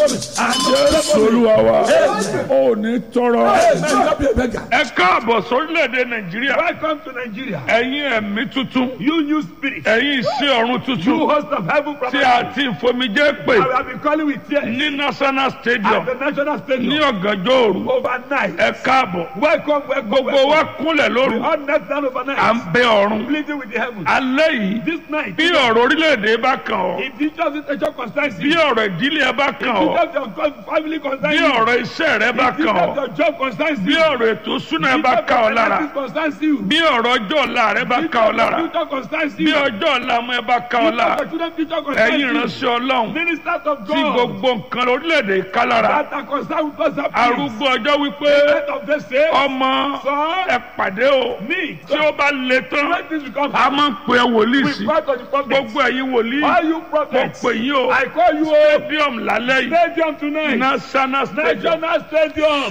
jésù olúwa wa ò ní tọrọ. Amen. You not be a beggar. ẹ káàbọ̀ sórílẹ̀-èdè nàìjíríà Welcome to Nigeria. ẹ̀yin ẹ̀mí tuntun You new spirit. ẹ̀yin ìsí ọ̀run You tuntun host of heaven from tí a ti fomijé pè I have been calling with tears ní national at stadium the national ní stadium ọ̀gànjọ́ òru overnight. ẹ káàbọ̀ Welcome, welcome, gbogbo wa welcome. kúnlẹ̀ We lóru all knelt down à ń overnight, bẹ ọ̀run pleading with the heavens. alẹ́ yìí This night, bí ọ̀rọ̀ orílẹ̀-èdè bá kàn ọ́ if the church is a church concerns bí you, ọ̀rọ̀ ìdílé ẹ bá kàn ọ́ if your family concerns bí you, ọ̀rọ̀ iṣẹ́ rẹ bá if kàn ọ́ your job concerns bí you, ọ̀rọ̀ ètò ìṣúná ẹ if bá your kàn ọ́ lára finances concerns you, bí ọ̀rọ̀ ọjọ́ ọ̀la rẹ bá if kàn ọ́ lára your future concerns bí you, ọjọ́ ọ̀la ọmọ ẹ bá kàn ọ́ if lára your children's future concerns ẹ̀yin you, ìránṣẹ́ ọlọ́run ministers of tí God gbogbo nǹkan orílẹ̀-èdè ká lára that are concerned with us appeals. arúgbó ọjọ́ wípé End of the say, ọmọ son, ẹ pàdé o me, tí ó bá le tán when this become a máa ń pè é wòlíì we sí cry to the prophet. gbogbo ẹ̀yin wòlíì All you mo prophets, pè yín o I call you a stadium lálẹ́ yìí stadium tonight. national stadium National Stadium.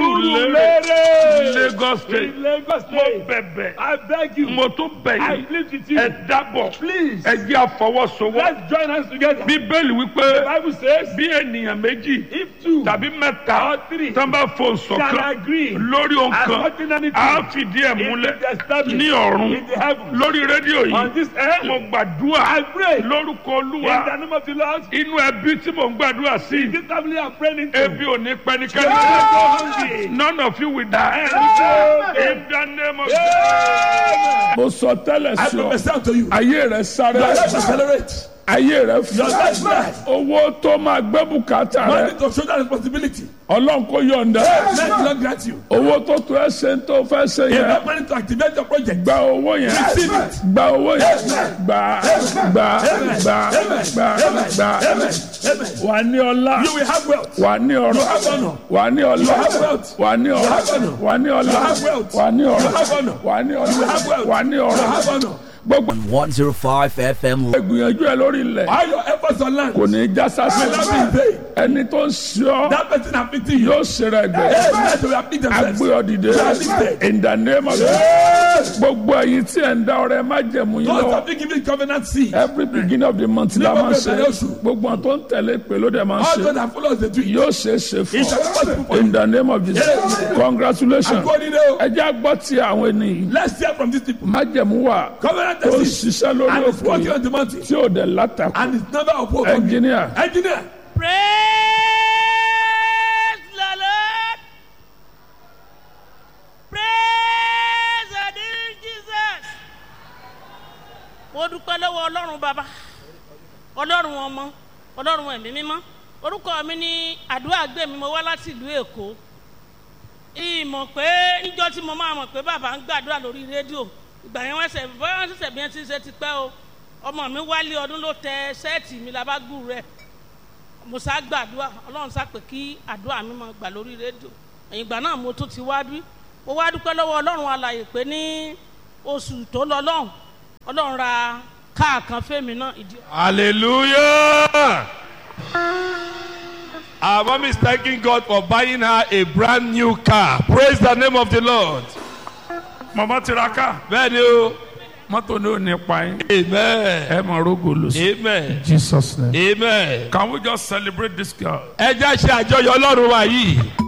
Surulere, Lagos State. In Lagos mo State. bẹ̀bẹ̀ I beg you. mo tún bẹ̀ I yín plead with you. ẹ dábọ̀ Please. ẹ jẹ́ àfọwọ́sowọ́ Let's join hands together. bíbélì wípé The Bible says, bí ènìyàn méjì if two tàbí mẹ́ta or three tán bá fò can ṣọ̀kan agree lórí ohun as kan touching anything, á fìdí ẹ̀ it múlẹ̀ will be established ní ọ̀run in the heavens. lórí rédíò On yìí this mo earth, gbàdúrà I pray in lórúkọ the olúwa name of the Lord. inú ẹbí tí mo ń gbàdúrà sí This family I'm praying into. ebi ò ní They pẹnikẹ́ni will go hungry. none of you will die Amen. in the name of Amen. mo sọ tẹ́lẹ̀ I sí ọ prophesy unto you. ayé rẹ sáré Your life accelerate. ayé rẹ Your fún life rise. owó tó máa gbé bùkátà No rẹ need to shoulder responsibility. ọlọ́run kò yọ̀ǹda Let the Lord grant you. owó tó tó ẹ ṣe ń tó fẹ́ ṣe You yẹn have money to activate your project. gba owó yẹn Receive it. gba owó yẹn gba gba gba gba gba Amen. Amen. wà ní ọlá You will have wealth. wà ní ọrọ̀ have honor. wà ní ọlá You have wealth. wà ní ọrọ̀ have honor. wà ní ọlá You have wealth. wà ní You ọrọ̀ have honor. wà ní You have ọlá wealth. wà ní You have ọrọ̀ honor. gbogbo 105 FM. ìgbìyànjú ẹ lórí ilẹ̀ All your efforts on land kò will ní í já sásì not be in vain. ẹni tó ń ṣe ọ That person afflicting you. yóò ṣe rẹ gbẹ Amen. They will afflict themselves. agbé ọ dìde in the name of Yes. gbogbo ẹ̀yin tí ẹ ń dá ọrẹ má jẹ̀mú yín Those lọ́wọ́ have been given covenant seed. every beginning of the month la Nígbà máa ń ṣe bẹ̀rẹ̀ oṣù. gbogbo àwọn tó ń tẹ̀lé pé ló dẹ̀ máa ń All ṣe those that follow us, they do it. yóò ṣe é ṣe fún It shall be possible for ọ you. in the name of Jesus Yes. congratulations According to- ẹ jẹ́ àgbọ̀ tí àwọn ènìyàn Let's hear from these people. májẹ̀mú wà Covenant tó ń seed. ṣiṣẹ́ lórí And it's òkè working yìí on the mountain. tí ò dẹ̀ látàkù And it's never opposed. engineer Engineer. Praise the Lord. Praise the dear Jesus. Mo dúpẹ́ lọ́wọ́ Ọlọ́run bàbá, Ọlọ́run ọmọ, Ọlọ́run ẹ̀mí mímọ́. Orúkọ mi ní àdúrà gbé mi, mo wá láti ìlú Èkó. Ìmọ̀ pé níjọ́ tí mo máa mọ̀ pé bàbá ń gbàdúrà lórí rédíò. Ìgbà yẹn wọ́n ṣẹ̀ bọ́yá wọ́n ṣẹ̀ṣẹ̀ bí wọ́n ti ṣe ti pẹ́ o. Ọmọ mi wálé ọdún ló tẹ ṣẹ́ẹ̀tì mi labágbù rẹ̀ mo sá gbàdúrà ọlọ́run sá pé kí àdúrà mi máa gbà lórí rédíò ẹ̀yìn ìgbà náà mo tún ti wá bí mo wá dúpẹ́ lọ́wọ́ ọlọ́run alàyè pé ní oṣù tó lọ lọ́hùn ọlọ́run ra káà kan fẹ́mi náà ìdí. Hallelujah. Our mom is thanking God for buying her a brand new car. Praise the name of the Lord. mama tiraka Bẹ́ẹ̀ni o. mọ́tò ní ò ní pa yín Amen. ẹ máa rógò lò sí Amen. Jesus name Amen. can we just celebrate this girl Ẹ já ṣe àjọyọ̀ Ọlọ́run wa yìí.